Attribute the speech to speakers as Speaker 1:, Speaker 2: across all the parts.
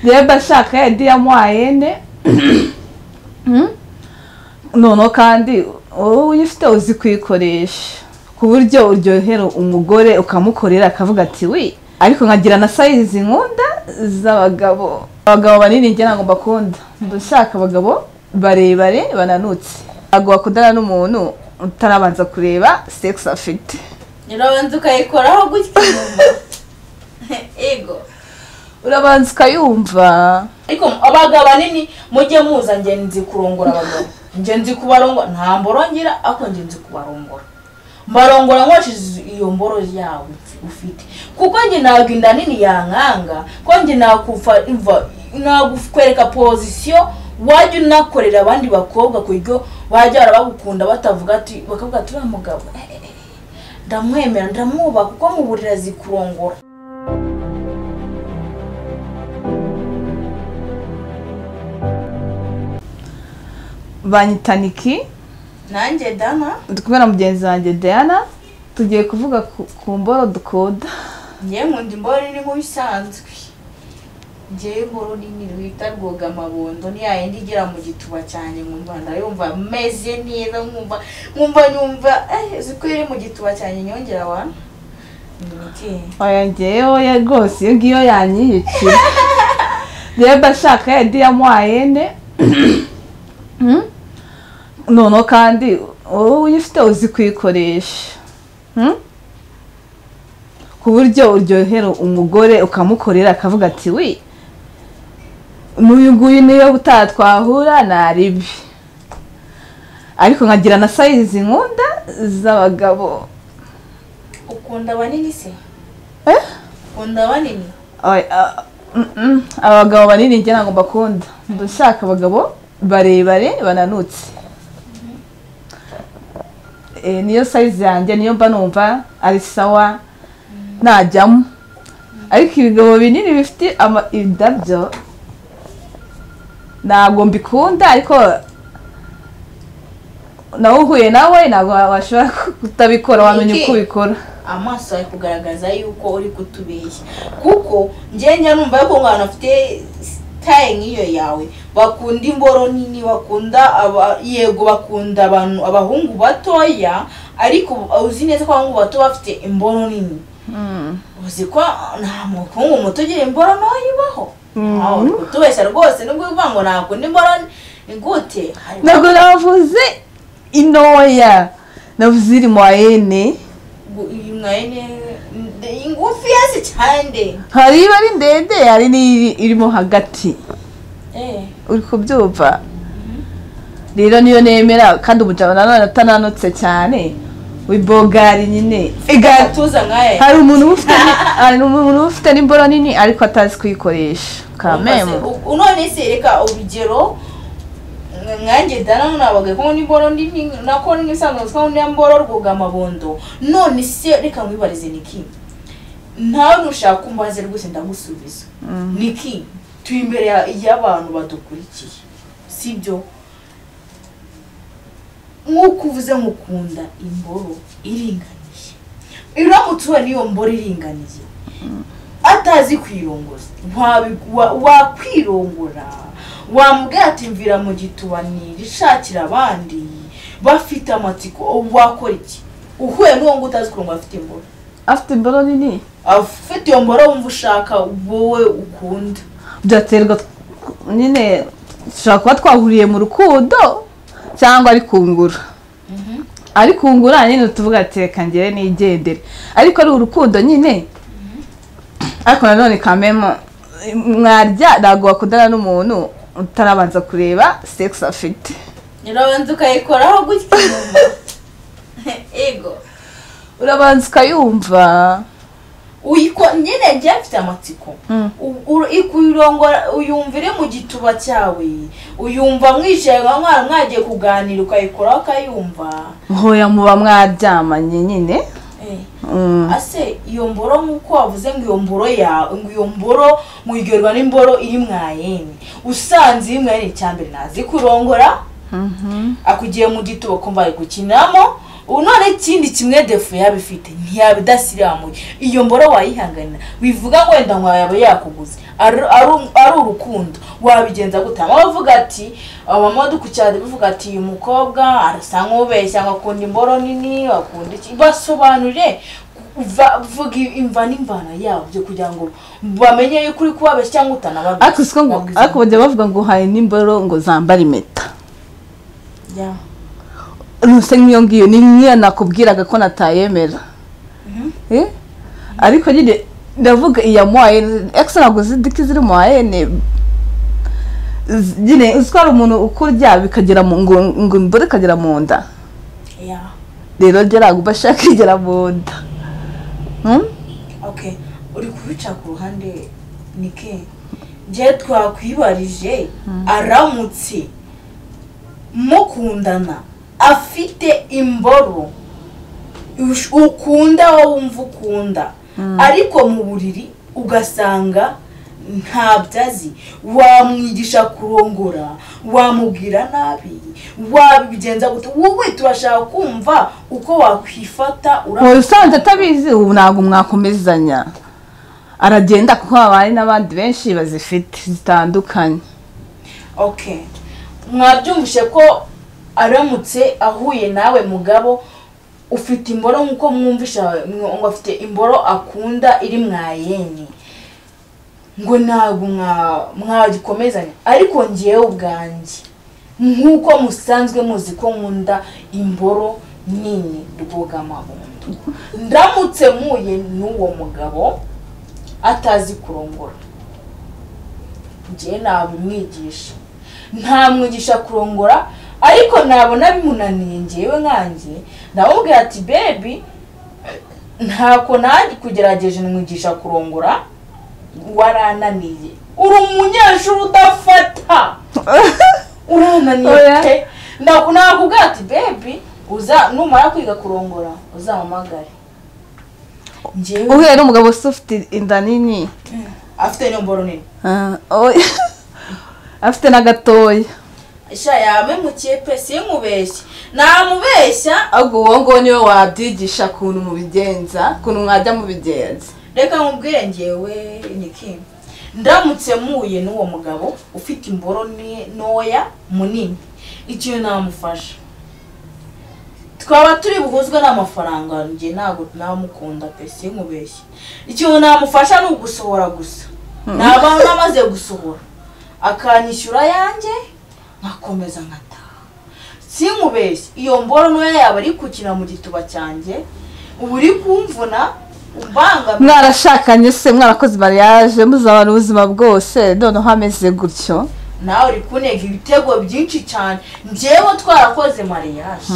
Speaker 1: reba shaka yadiyamo ayene noneho kandi wowe uyifite uzi kuyikoresha ku buryo uryohera umugore ukamukorera akavuga ati wi ariko nkagira na sayizi nkunda z'abagabo abagabo banini njye ntabwo mbakunda ndashaka abagabo barebare bananutse ntabwo wakundana n'umuntu utarabanza kureba sekisi afite
Speaker 2: urabanza ukayikoraho gutya inyuma ego
Speaker 1: urabanza ukayumva
Speaker 2: ariko abagabo banini mujye muza njye nzi kurongora abagabo njye nzi kubarongora nta mboro ngira ariko njye nzi kubarongora mbarongora nkoresheje iyo mboro yawe ufite kuko njye ntabwo inda nini yankanga ko njye nakufa imva- nakwereka pozisiyo wajya unakorera abandi bakobwa ku buryo bajya barabagukunda batavugati ati bakavuga ati uriya mugabo eh, eh, eh, ndamwemera ndamwubaha kuko mu buriri azi kurongora
Speaker 1: banyitaniki
Speaker 2: nanjye dana
Speaker 1: ndi kumwe na mugenzi wanjye diana tugiye kuvuga ku- ku mboro dukunda
Speaker 2: ngewe nkunda imboro nini nk'ibisanzwe ngewe imboro nini bita rwogamabondo ni ya yindi igera mu gituba cyanjye nkumva ndayumva meze neza nkumva nkumva nyumva eh uzi ko iri mu gituba cyanjye nyongera wana ni iki
Speaker 1: oya ngewe oya rwose iyo ngiyo yanyiyicira reba shaka yadiyamo ayene noneho kandi wowe uyifite uzi kuyikoresha Hmm? ku buryo uryohera umugore ukamukorera akavuga ati wi n'uyu nguyu niyo utatwahura ni ribi ariko nkagira na sayizi nkunda z'abagabo
Speaker 2: ukunda banini se
Speaker 1: Eh?
Speaker 2: ukunda banini
Speaker 1: Ay, ah, mm, mm. abagabo banini njye ntabwo mbakunda ndashaka abagabo barebare bananutse Eh, niyo sayizi yanjye niyo mba numva ari sawa najyamo ariko ibigabo binini bifite ama- indabyo ntabwo mbikunda ariko nawe uhuye nawe ntabwo washobora kutabikora wamenya
Speaker 2: Iki?
Speaker 1: uko ubikora
Speaker 2: amaso ari kugaragaza yuko uri kutubeshya kuko njye njya numva yuko umwana afite sitaye nk'iyo yawe bakunda imboro nini bakunda aba- yego bakunda abantu abahungu batoya ariko uzi neza ko abahungu bato bafite imboro nini
Speaker 1: Mm.
Speaker 2: uzi ko nta muhungu muto ugira imboro ntoya ibaho
Speaker 1: Mhm.
Speaker 2: Aho uri kutubeshya rwose nubwo uvuga ngo nakunda imboro ni gute Hari-
Speaker 1: ntabwo navuze intoya navuze iri mu ayene
Speaker 2: gu- iyi mwaye ni ngufiya si cyane
Speaker 1: hari iba ari ndende hari n'iri irimo hagati
Speaker 2: eh
Speaker 1: uri kubyumva rero niyo nemera kandi umujama nanone atananutse cyane wibogari nyine Igati.
Speaker 2: gatuza nkaya
Speaker 1: hari umuntu uba ufite ni- hari umuntu uba ufite n'imboro nini ariko atazi kuyikoresha kamemu
Speaker 2: Umaze- u- none se reka urugero nka- nkanjye dana nabaga ko n'imboro nini nako n'ibisanzwe nziko niya mboro rwogamabondo none se reka nkwibarize niki ntawe nushaka kumbaze rwose ndagusubiza niki turi imbere ya- y'abantu badukurikiye sibyo nk'uko uvuze nkukunda imboro iringaniye iramutse ubonye iyo mboro iringaniye atazi kwirongoza wabi- wa- wakwirongora wambwira ati mvira mu gitubanira ishakira abandi bafite amatsiko wakora iki uhuye n'uwo nguwo utazi kurongora afite imboro
Speaker 1: afite imboro nini
Speaker 2: afite iyo mboro wumva ushaka wowe ukunda
Speaker 1: byaterwa tw- nyine dushobora kuba twahuriye mu rukundo cyangwa ari kungura ari kungura nyine tuvuga ati reka ngere nigendere ariko ari urukundo nyine ariko nanone kamemo mwarya ntabwo wakundana n'umuntu utarabanza kureba sekisi afite
Speaker 2: urabanza ukayikoraho gutya inyuma ego
Speaker 1: urabanza ukayumva
Speaker 2: uyiko nyine njye mfite amatsiko
Speaker 1: Mm.
Speaker 2: U- u- ikuyirongora uyumvire mu gituba cyawe uyumva mwicaye nka mwana mwagiye kuganira ukayikoraho ukayumva
Speaker 1: ntoya muba mwaryamanye nyine
Speaker 2: Eh,
Speaker 1: Mm.
Speaker 2: ase iyo mboro nk'uko wavuze ngo iyo mboro yawe ngo iyo mboro muyiryoherwa n'imboro iri mwayene usanze iri mwayene cya mbere ntazi kurongora
Speaker 1: Mhm.
Speaker 2: akugiye mu gituba kumva ari gukinamo ubu none ikindi kimwe defu yaba ifite ntiyaba idasiramuye iyo mboro wayihanganira wivuga ngo wenda nka yaba yakuguze ari ari- ari urukundo wabigenza gute aho bavuga ati amamodoka cyane bivuga ati uyu mukobwa arasa nk'ubeshya ngo akunda imboro nini akunda iki basobanurire Va- vuga imva n'imvano yabyo kugira ngo bamenye yuko uri kubabeshya cyangwa utanababeshya
Speaker 1: ariko siko ngo
Speaker 2: Ntabwo izo-
Speaker 1: ariko bajya bavuga ngo hari n'imboro ngo zambara impeta
Speaker 2: Yeah.
Speaker 1: ruse nk'iyo ngiyo ni nk'iyo nakubwiraga ko natayemera Eh? ariko nyine ndavuga iyamuhaye ekisi ntabwo zidiki ziri mu ayene nyine uzi ko hari umuntu ukurya bikagera mu ngo ngo imboro ikagera mu nda
Speaker 2: Yeah.
Speaker 1: rero njye ntabwo bashaka igera mu nda Hmm?
Speaker 2: okay uri kubica ku ruhande ni ke njye twakwibarije aramutse mukundana afite imboro ush- ukunda wowe wumva ukunda ariko mu buriri ugasanga ntabyo azi wamwigisha kurongora wamubwira nabi wabigenza gute wowe turashaka kumva uko wakwifata
Speaker 1: ubu
Speaker 2: uramutse
Speaker 1: usanzwe atabizi ubu ntabwo mwakomezanya aragenda kuko habaye n'abandi benshi bazifite zitandukanye
Speaker 2: okay mwabyumvishe ko aramutse ahuye nawe mugabo ufite imboro nk'uko mwumvisha mw- ngo afite imboro akunda iri mwayeni ngo ntabwo mwa- mwagikomezanya ariko ngewe ubwanjye nk'uko musanzwe muzi ko nkunda imboro nini rwugamabundo ndamutse mpuye n'uwo mugabo atazi kurongora njye nabimwigisha ntamwigisha kurongora ariko nabona bimunaniye ngewe nkanjye ndamubwira ati bebi ntako nanjye kugerageje mwigisha kurongora warananiye uri umunyeshuri udafata urananiye
Speaker 1: Oya.
Speaker 2: pe Ntabwo- nakubwira ati bebi uza numara kwiga kurongora uzampamagare ngewe
Speaker 1: uhuye n'umugabo se ufite inda nini
Speaker 2: afite n'imboro nini
Speaker 1: Ah, oya. afite n'agatoya
Speaker 2: sha yabe mukipe sinkubeshye namubeshya
Speaker 1: ahubwo uwo nguwo niwe wabyigisha ukuntu mubigenza ukuntu mwajya mubigenza
Speaker 2: reka nkubwire ngewe niki ndamutse muye n'uwo mugabo ufite imboro ni- ntoya munini ikintu namufasha twaba turi buhuzwe n'amafaranga njye ntabwo namukunda pe sinkubeshye ikintu namufasha ni ugusohora gusa naba namaze gusohora akanyishyura yanjye nkakomeza nkataha sinkubeshye iyo mboro ntoya yaba ari kukina mu gituba cyanjye uba uri kumvuna ubangamira
Speaker 1: mwarashakanye se mwarakoze mariage muzabana ubuzima bwose noneho hameze gutyo
Speaker 2: nawe uri kunega ibitego byinshi cyane njyewe twarakoze mariyaje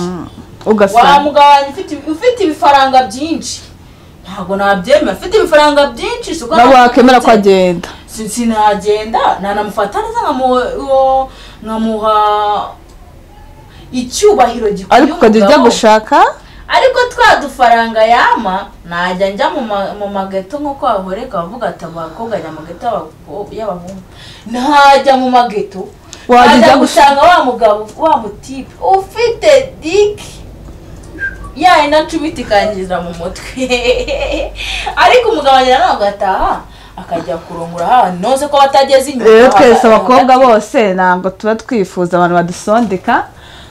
Speaker 2: wa
Speaker 1: ugasanga
Speaker 2: mugabo wanjye ufite- ufite ibifaranga byinshi ntabwo nabyemera ufite ibifaranga byinshi si uko
Speaker 1: nawe
Speaker 2: nta-
Speaker 1: wakemera ko agenda
Speaker 2: Si- sinagenda nanamufata neza nkamu- uwo- nkamuha icyubahiro gikwiye
Speaker 1: ariko ukajya ujya
Speaker 2: umugabo.
Speaker 1: gushaka
Speaker 2: ariko twa dufaranga yama najya njya mu ma- mu mageto nk'uko bahoreka bavuga ati abakobwa ajya mu mageto y'abako- y'abahungu ntajya mu mageto
Speaker 1: Wajya
Speaker 2: ajya
Speaker 1: ujya
Speaker 2: gusanga wa mugabo wa mutipe ufite diki yayi nacubita ikangiza mu mutwe ariko umugabo agera nawe agataha akajya kurongora hano noze ko batageze inyuma
Speaker 1: rero twese
Speaker 2: baga-
Speaker 1: abakobwa
Speaker 2: baga-
Speaker 1: bose ntabwo tuba twifuza abantu badusondeka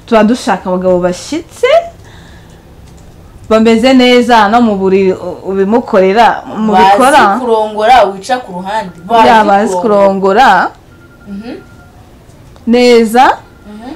Speaker 1: tuba dushaka abagabo bashyitse bameze neza no mu buriri u- ubimukorera
Speaker 2: bazi
Speaker 1: mubikora
Speaker 2: kurongora wica ku ruhande
Speaker 1: yabazi kurongora
Speaker 2: Mhm,
Speaker 1: neza
Speaker 2: mhm.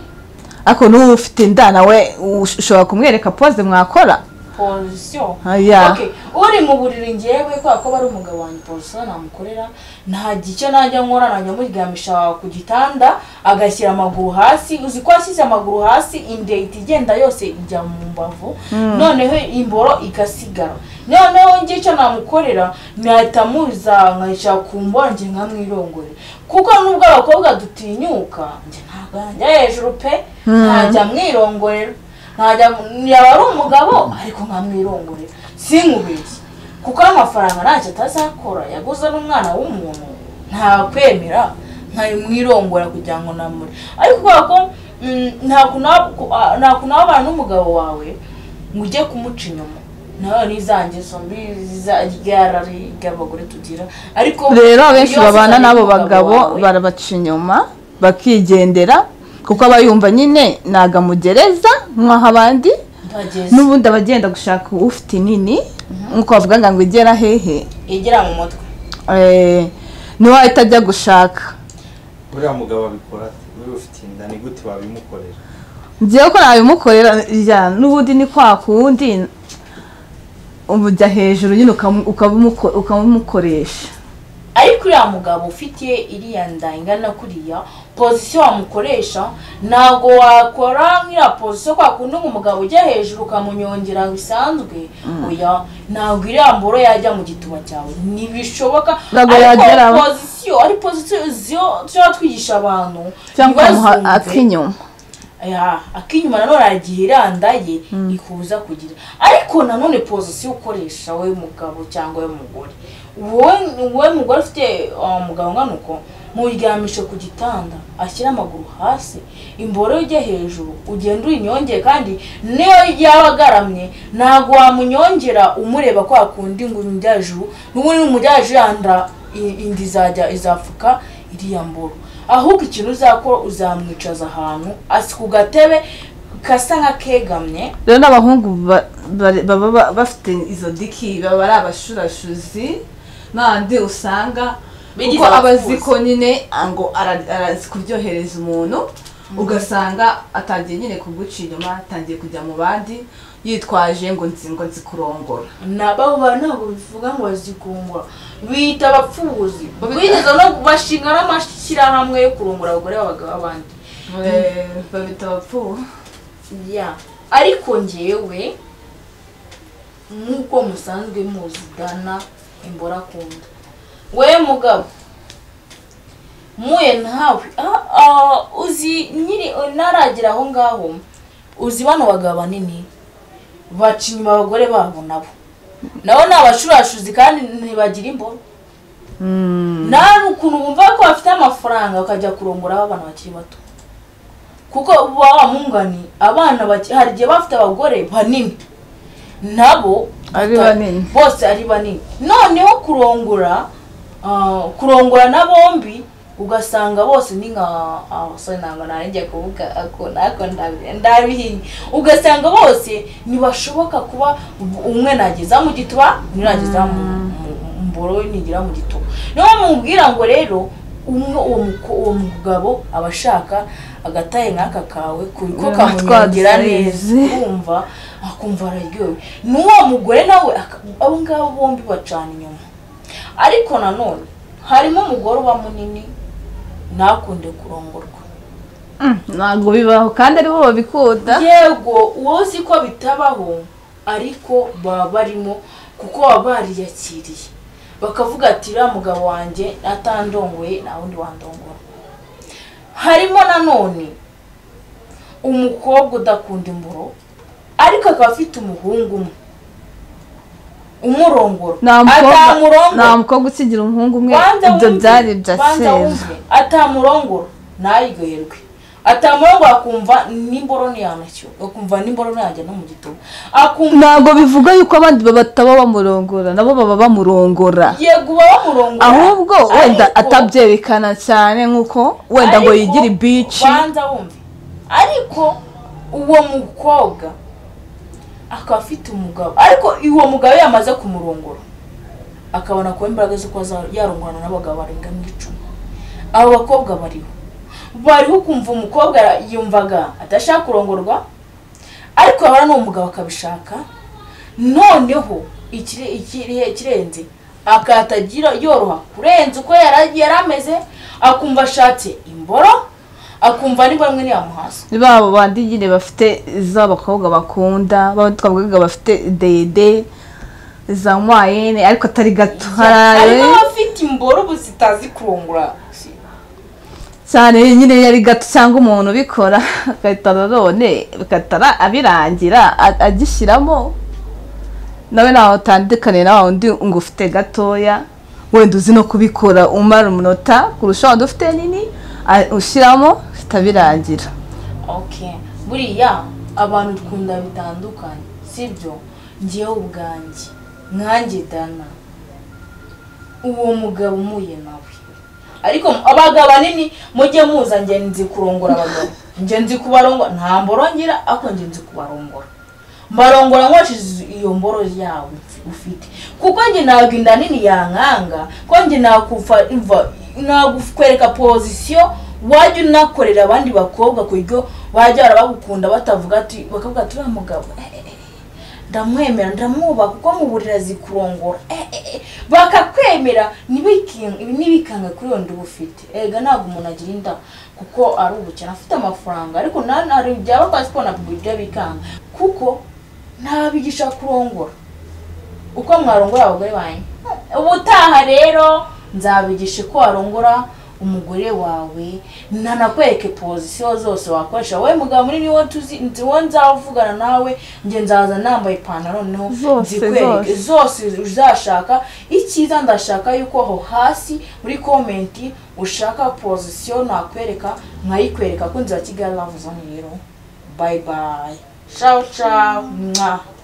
Speaker 1: ariko n'ubu ufite inda nawe ush- ushobora kumwereka pose mwakora
Speaker 2: posiyo
Speaker 1: Aya.
Speaker 2: Okay, uri mu buriri ngewe kubera ko bari umugabo wanjye posiyo namukorera nta gicyo najya nkora najya muryamisha ku gitanda agashyira amaguru hasi uzi ko ashyize amaguru hasi indeti igenda yose ijya mu mbavu noneho imboro igasigara noneho njye icyo namukorera nahita muza nkayicara ku mboro njye nkamwirongore kuko nubwo abakobwa dutinyuka njye ntabwo najya hejuru pe ntajya mwirongorera ntajya yaba ari umugabo ariko nkamwirongorera sinkubeshye kuko amafaranga ntacyo atazakora yaguze n'umwana w'umuntu ntakwemera nkayimwirongora kugira ngo namure ariko kubera ko mm, nta kunaba- ku- a- nta kunabana n'umugabo wawe ngo ujye kumuca inyuma nawe n'izangeso mbi ryarari ry'abagore tugira ariko
Speaker 1: rero abenshi
Speaker 2: iyo
Speaker 1: babana
Speaker 2: wasize
Speaker 1: n'abo
Speaker 2: n'umugabo
Speaker 1: bagabo
Speaker 2: wawe,
Speaker 1: barabaca inyuma bakigendera kuko aba yumva nyine nagamugereza nk'aho abandi
Speaker 2: ntageze
Speaker 1: n'ubundi aba agenda gushaka ufite inini nk'uko bavuga ngo igera hehe
Speaker 2: igera mu mutwe
Speaker 1: Eh, ntiwahita ajya gushaka
Speaker 3: uriya mugabo abikora ate niba ufite inda ni gute wabimukorera
Speaker 1: ngewe ko nabimukorera ya n'ubundi ni kwa kundi umujya hejuru nyine ukamu- ukabimuko- ukabimukoresha
Speaker 2: ariko uriya mugabo ufite iriya nda ingana kuriya pozisiyo wamukoresha ntabwo wakora nk'iriya pozisiyo kwa kundi ngo umugabo ujya hejuru ukamunyongera bisanzwe oya ntabwo iriya mboro yajya mu gituba cyawe ntibishoboka
Speaker 1: Ntabwo yagera aho.
Speaker 2: ariko pozisiyo ari pozisiyo tuba twigisha abantu
Speaker 1: cyangwa ukamuha
Speaker 2: ntibazumve.
Speaker 1: ak'inyuma
Speaker 2: Ya, akinyuma nanone aragiye iranda ye ikuza kugira ariko nanone pozisiyo ukoresha we mugabo cyangwa we mugore wowe wowe mugore ufite uh, mugabo ngana uko muryamishe ku gitanda ashyira amaguru hasi imboro ye ujye hejuru ugenda uyinyongeye kandi niyo yaba agaramye ntabwo wamunyongera umureba kwa kundi ngo umujya hejuru n'ubundi umujya hejuru yanda i- inda izajya izapfuka iriya mboro ahubwo ikintu uzakora uzamwicaza ahantu asi ku gatebe gasa nk'akegamye
Speaker 1: rero n'abahungu ba- ba- baba ba- bafite izo diki baba ari abashurashuzi n'abandi usanga
Speaker 2: Bigize
Speaker 1: kuko aba
Speaker 2: abapfuzi.
Speaker 1: azi ko nyine ngo ara- arazi kuryohereza umuntu ugasanga atangiye nyine kuguca inyuma atangiye kujya mu bandi yitwaje ngo nzi ngo nzi kurongora
Speaker 2: nabo bantu ntabwo bivuga ngo bazikungura biyita abapfubuzi bigeze no bashinga n'amashyirahamwe yo kurongora abagore b'abagabo abandi
Speaker 1: babita abapfubu
Speaker 2: ya ariko ngewe nk'uko musanzwe muzidana imbora akunda we mugabo muye ntawe ah, ah, uzi nyiri ntaragera aho ngaho uzi bano bagabo banini baca inyuma abagore babo nabo nabo ni abashurashuzi kandi ntibagira imboro nta ukuntu bumva ko bafite amafaranga bakajya kurongora abana bakiri bato kuko baba mungani abana bake- hari igihe bafite abagore banini nabo
Speaker 1: Ari
Speaker 2: bata-
Speaker 1: banini.
Speaker 2: bose ari banini noneho kurongora ah, kurongora na bombi ugasanga bose ni nka ah, sorry, ntabwo narijya kuvuga ako nako ndabi- ndabihinye ugasanga bose ntibashoboka kuba umwe nageza mu gituba undi nageza mu mu- mu mboro nigira mu gituba niyo mubwira ngo rero umwe uwo muko- uwo mugabo aba ashaka agataye nk'aka kawe ku- ko
Speaker 1: Mm,
Speaker 2: kamunyongera neza
Speaker 1: twabisayize.
Speaker 2: kumva akumva araryowe n'uwo mugore nawe aka- abo ngabo bombi bacana inyuma ariko nanone harimo umugore uba munini ntakunde kurongorwa
Speaker 1: ntabwo bibaho kandi aribo babikunda
Speaker 2: yego wowe uzi ko bitabaho ariko baba barimo kuko baba bariyakiriye bakavuga ati uriya mugabo wanjye atandongoye nta wundi wandongora harimo nanone umukobwa udakunda imboro ariko akaba afite umuhungu umwe umurongora
Speaker 1: nta mukobwa
Speaker 2: atamurongora
Speaker 1: nta mukobwa ukigira umuhungu umwe
Speaker 2: banza
Speaker 1: ibyo
Speaker 2: wumve,
Speaker 1: byari ibya
Speaker 2: banza
Speaker 1: kera
Speaker 2: wumve atamurongora ntaryoherwe atamurongora akumva n'imboro ntiyanacyo akumva n'imboro ntiyajya no mu gituba akumva
Speaker 1: ntabwo bivuga yuko abandi bataba bamurongora nabo baba bamurongora
Speaker 2: yego uba bamurongora
Speaker 1: ahubwo wenda
Speaker 2: ariko-
Speaker 1: atabyerekana cyane nk'uko wenda ngo
Speaker 2: ariko
Speaker 1: yigire bici
Speaker 2: banza wumve ariko uwo mukobwa akaba afite umugabo ariko uwo mugabo yamaze kumurongora akabona kuba imbaraga zo kuba za- yarongorana n'abagabo barenga mu icumi abo bakobwa bariho bariho kumva umukobwa ara- yumvaga adashaka kurongorwa ariko yahora n'uwo mugabo akabishaka noneho ikire- ikirihe ikirenze akatagira yoroha kurenza uko yara- yari ameze akumva ashatse imboro akumva n'imboro imwe ntiyamuhaza
Speaker 1: ni babo bandi nyine bafite iz'abakobwa bakunda baba twavugaga bafite dede za mwayene ariko atari gato
Speaker 2: harimo
Speaker 1: haraye
Speaker 2: abafite imboro ubu zitazi kurongora
Speaker 1: cyane nyine iyo ari gato cyangwa umuntu ubikora agahita nanone bigatara abirangira a- agishyiramo nawe ntaho utandukaniye na wa wundi ngo ufite gatoya wenda uzi no kubikora umara umunota kurusha wanda ufite nini a- ushyiramo zitabirangira
Speaker 2: ok buriya abantu dukunda bitandukanye si sibyo ngewe ubwanjye nkanjye dana uwo mugabo umuye nawe ariko abagabo ahanini mujye muza nge nzi kurongora abagabo nge nzi kubarongora nta mboro ngira ariko nge nzi kubarongora mbarongora nkoresheje iyo mboro yawe ufite kuko njye ntabwo inda nini yankanga ko njye nakuva nagukwereka pozisiyo wajya unakorera abandi bakobwa ku buryo wajya barabagukunda batavuga ati bakavuga ati uriya mugabo eh, eh, eh, ndamwemera ndamwubaha kuko mu buriri azi kurongora Eh, eh, eh, bakakwemera ntibiki- ntibikanga kuri iyo nda uba ufite erega ntabwo umuntu agira inda kuko ari ubukene afite amafaranga ariko nanone hari igihe aba azi kubona ibyo bikanga kuko ntabigisha kurongora uko mwarongora abagore banyu ubutaha rero nzabigisha uko warongora umugore wawe nanakwereke pozisiyo zose wakoresha wowe mugabo muri niwo tuzi nzi wo nzavugana nawe njye nzaza nambaye ipantaro no
Speaker 1: Zose,
Speaker 2: nzikwereke
Speaker 1: zose.
Speaker 2: zose uzashaka icyiza ndashaka yuko aho hasi muri komenti ushaka pozisiyo nakwereka nkayikwereka ko nzira kigali lavuze rero bayi bayi shawu shawu mwa